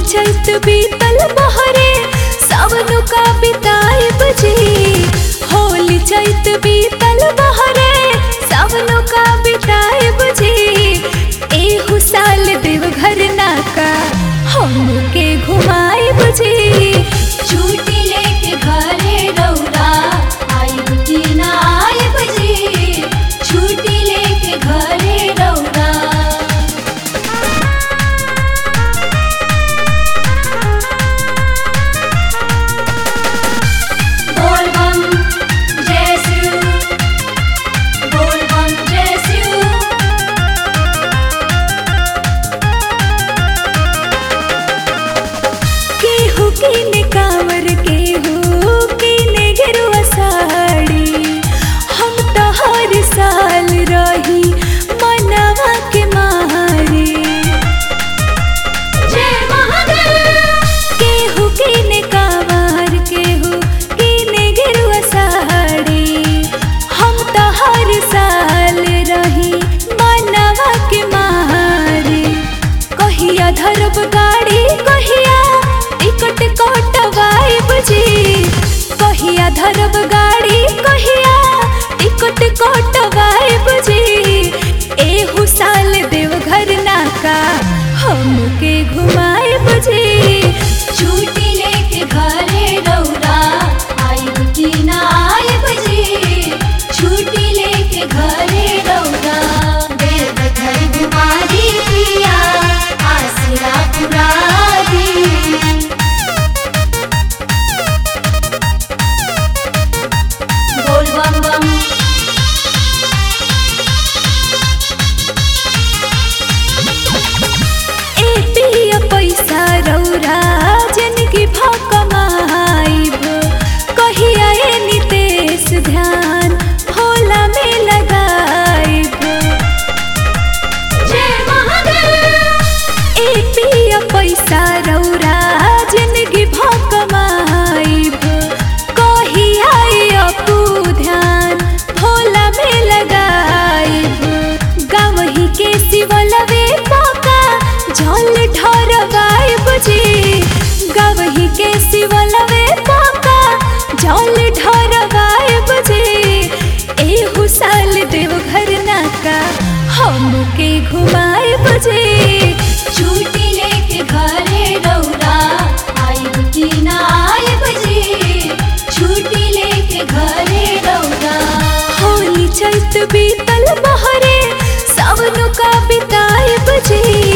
चैत बीतल बहरे सावन का बिताई बजी होली चैत बीतल बहरे सावन का बिताई बजी एहू साल देवघर नाका हमके घुमाई बजी छुट्टी लेके घरे रौरा आइब की ना आइब जी छुट्टी लेके घरे रौरा बोल बम जय शिव बोल बम जय शिव केहू किने कांवर केहू किने गेरुआ साड़ी हम तो हर साल रही मनवा के मारे जय महादेव केहू किने कांवर केहू किने गेरुआ साड़ी हम तो हर साल रही मनवा के मारे कहिया धरब गाड़ी कहिया टिकट कटवाई बुझी कहिया धरब गाड़ी कहिया टिकट कटवाई बुझी एहू साल देवघर नाका हमके घुमाए बुझी छुट्टी लेके घरे रौरा आइब की ना आइब जी छुट्टी लेके घरे रौरा देव घर घुमा दी पिया आसरा पुरा दी बोल बम बम ए पिया पैसा रौरा जनकी भकमाइब कहिया ए नितेश ध्यान भोला में लगाइब जय महादेव ए पिया पैसा रौरा जिंदगी भकमाइब कहिया ए अपू ध्यान भोला में लगाइब गावही के शिवलवे पाका जल ढरवाइब जी गावही के शिवलवे पाका जल ढरवाइब जी एहू साल देवघर नाका हमके घुमाइब जी छुट्टी लेके घरे रौरा आइब की ना आइब जी छुट्टी लेके घरे रौरा होली चैत बीतल बहरे सावन का बिताइब जी